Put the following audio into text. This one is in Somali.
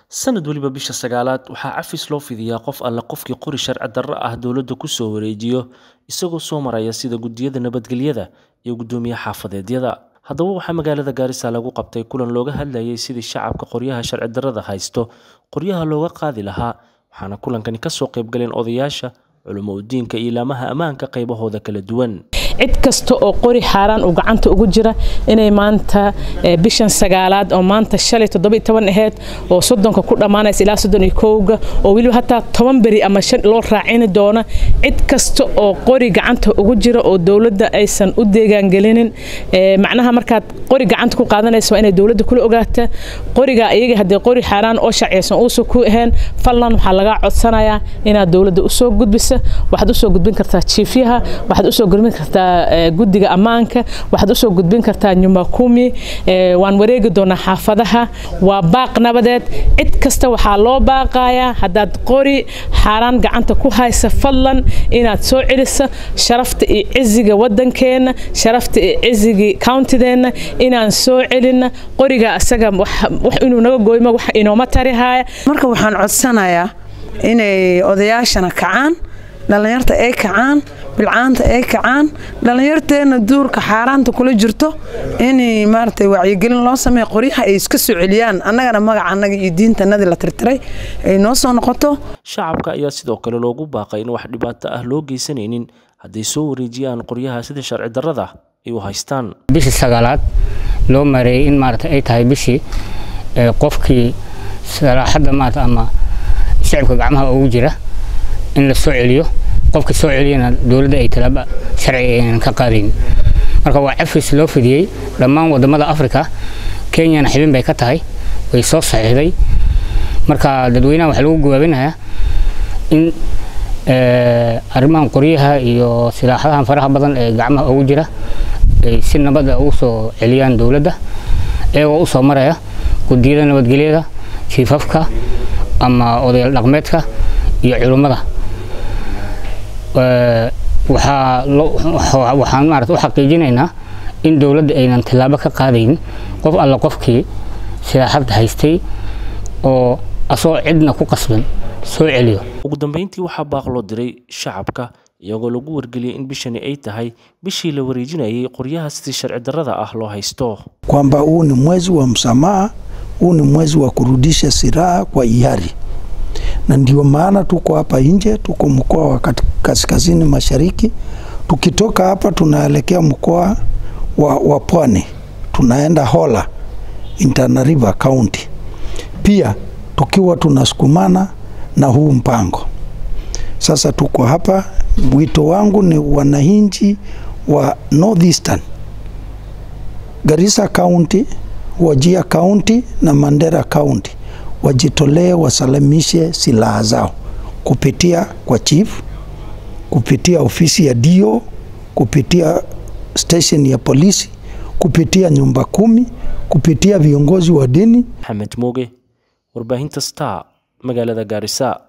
sanad waliba bisha sagaalaad waxaa cafis loo fidiyaa qof alle qofkii qori sharci darro ah dowladda ku soo wareejiyo isagoo soo maraya sida guddiyada nabadgelyada iyo guddoomiye xaafadeedyada haddaba waxaa magaalada gaarisa lagu qabtay kulan looga hadlayay sidii shacabka qoryaha sharci darrada haysto qoryaha looga qaadi lahaa waxaana kulankani kasoo qaybgaleen odayaasha culimo udiinka iyo ilaamaha ammaanka qaybahooda kala duwan cid kasta oo qori xaaraan uu gacanta ugu jira inay maanta bishan sagaalaad oo maanta shalay toddoba toban aheyd oo soddonka ku dhammaanaysa ilaa soddon iyo kowga oo weliba hataa toban beri ama shan loo raacini doona cid kasta oo qori gacanta ugu jira oo dowladda aysan u deegaangelinin macnaha markaad qori gacanta ku qaadanaysa waa inay dowladda kula ogaataa qoriga iyaga haddii qori xaaraan oo sharciyaysan uusan ku ahayn fallan waxaa lagaa codsanayaa inaad dowladda usoo gudbisa waxaad usoo gudbin kartaa jiifyaha waxaad usoo gudbin kartaa guddiga ammaanka waxaad usoo gudbin kartaa nyumba kumi waan wareegi doonaa xaafadaha waa baaq nabadeed cid kasta waxaa loo baaqayaa haddaad qori xaaraan gacanta ku haysa fadlan inaad soo celisa sharafta iyo ciziga waddankeenna sharafta iyo cizigii countideenna inaan soo celina qoriga asaga wax inuu naga gooymo wax inooma tarihaya marka waxaan codsanayaa inay odayaashana kacaan dhallinyarta ay kacaan bilcaanta ay kacaan dhallinyarteenna duurka xaaraanta kula jirto in maarata wacyigelin loo sameeya qoryaha ay iska soo celiyaan annagana magaca annaga iyo diintanadii la tirtiray ay noo soo noqoto shacabka ayaa sidoo kale loogu baaqay in wax dhibaato ah loo geysanaynin hadday soo wareejiyaan qoryaha sida sharci darrada ay u haystaan bishii sagaalaad loo mareeyay in maarata ay tahay bishii qofkii salaaxadda maarata ama shacibka gacmaha ugu jira in la soo celiyo qofka soo celiyana dowladda ay talaaba sharci aynan ka qaadayn marka waa cafis loo fidiyey dhammaan wadamada africa kenyana xibin bay ka tahay way soo saxiixday marka dadweynaha waxaa lagu gawaabinayaa in arrimahan qoryaha iyo silaaxadahan faraha badan ee gacmaha ugu jira ay si nabada ugu soo celiyaan dowladda iyagoo usoo maraya guddiyada nabadgelyada jiifafka ama odayaal dhaqmeedka iyo culummada waxaan maarata u xaqiijinaynaa in dowladda aynan tallaabo ka qaadayn qof alla qofkii silaaxabta haystay oo asagoo cidna ku qasban soo celiyo ugu dambeyntii waxaa baaq loo diray shacabka iyagoo lagu wargeliyay in bishani ay tahay bishii la wareejinayay qoryaha sidii sharci darrada ah loo haysto kwamba huu ni mwezi wa msamaha huu ni mwezi wa kurudisha silaha kwa hiari na ndio maana tuko hapa nje, tuko mkoa wa kaskazini mashariki. Tukitoka hapa tunaelekea mkoa wa, wa Pwani, tunaenda Hola in Tana River County, pia tukiwa tunasukumana na huu mpango. Sasa tuko hapa, wito wangu ni wananchi wa Northeastern Garissa County, Wajir County na Mandera County wajitolee wasalamishe silaha zao kupitia kwa chief, kupitia ofisi ya dio, kupitia station ya polisi, kupitia nyumba kumi, kupitia viongozi wa dini. Maxamed Mooge, warbaahinta Star, magaalada Gaarisa.